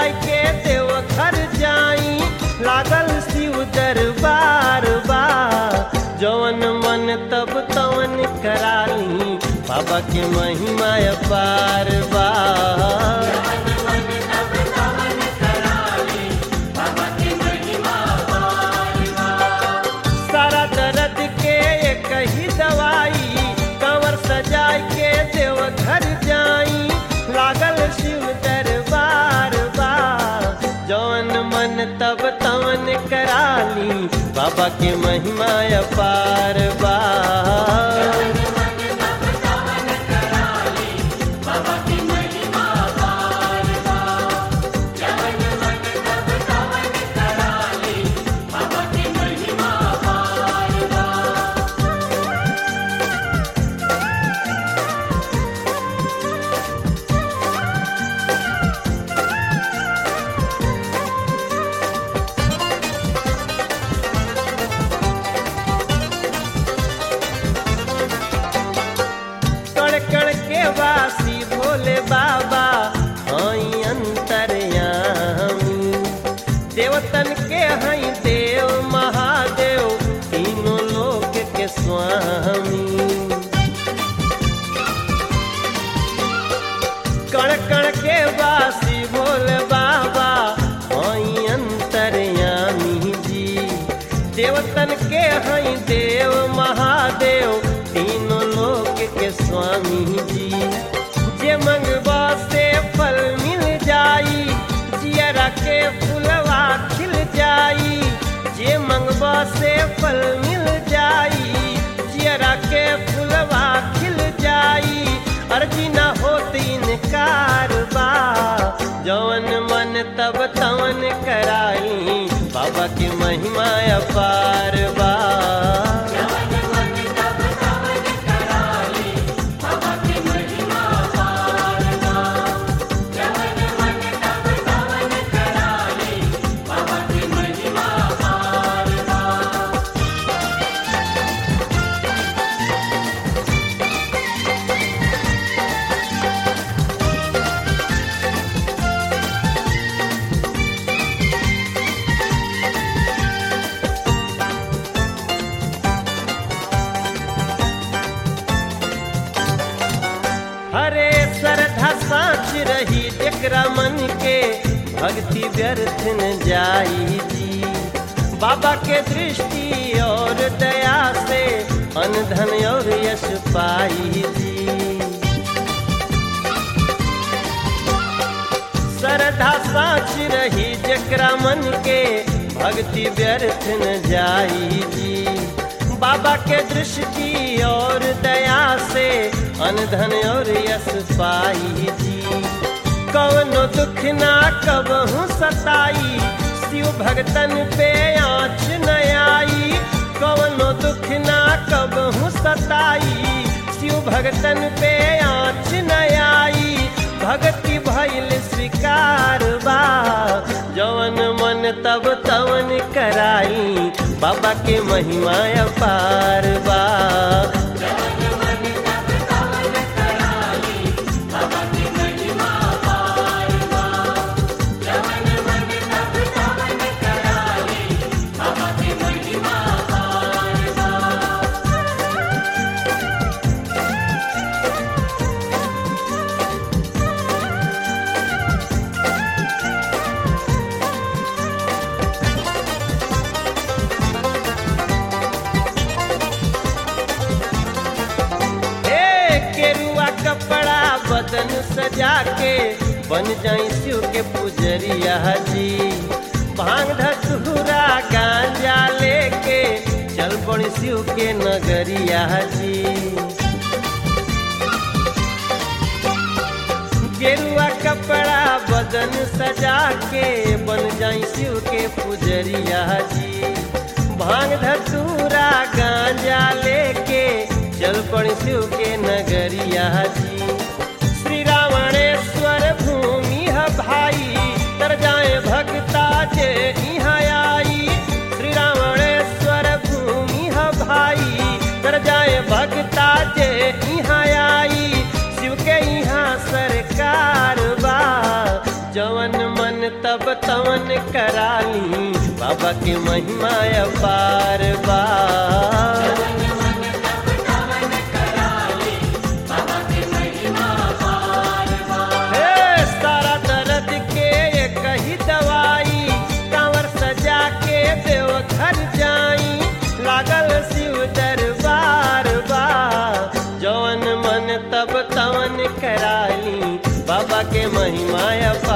सजाय के देव घर जाई लागल शिव दरबार बा जवन मन तब तवन कराली बाबा के महिमा अपार बा सारा दर्द के एक ही दवाई कंवर सजाय के देव घर जाई लागल शिव दरबार बा जौन मन तब तवन कराली बाबा के महिमा अपार बा कण कण के वासी भोले बाबा हई अंतरयामी देवतन के हई देव महादेव तीनों लोक के स्वामी कण कण के वासी भोले बाबा हई अंतरयामी जी देवतन के हई देव महादेव तीनों लोक के स्वामी जी जे मंगवा से फल मिल जाई जियरा के फुलवा खिल जाई जे मंगवा से फल मिल जाई जियरा के फुलवा खिल जाई अर्जी न होत इनकार बा जवन मन तब तवन कराई बाबा के महिमा अपार बा हरे श्रद्धा साँच रही एकरा मन के भक्ति व्यर्थ न जाई जी बाबा के दृष्टि और दया से अनधन और यश पाई जी श्रद्धा साँच रही जकरा मन के भक्ति व्यर्थ न जाई जी बाबा के दृष्टि और दया से अनधन और यश पाई जी कवनो दुख ना कबहू सताई शिव भगतन पे आँच न आई कवनो दुख ना कबहू सताई शिव भगतन पे आँच न आई भक्ति भइल स्वीकार बा जवन मन तब तवन कराई बाबा के महिमा अपार बा हे केरुआ कपड़ा बदन सजा के बन जाई शिव के पुजरिया जी भांग धतूरा गांजा लेके चल पड़ी शिव के नगरिया जी गेरुआ कपड़ा बदन सजा के बन जाई शिव के पुजरिया जी भांग धतूरा गांजा लेके चल पड़ी शिव के नगरिया जी श्री रावणेश्वर भूमि है भाई तर जाए भक्ता जे यहाँ आई श्री रावणेश्वर भूमि है भाई तर जाए भक्ता जे यहाँ आई शिव के यहाँ सरकार बा जवन मन त तवन कराली बाबा के महिमा अपार बा हे सारा दर्द के एक ही दवाई कांवर सजा के देवघर जाई लागल शिव दरबार बा जवन मन तब तवन कराली बाबा के महिमा अपार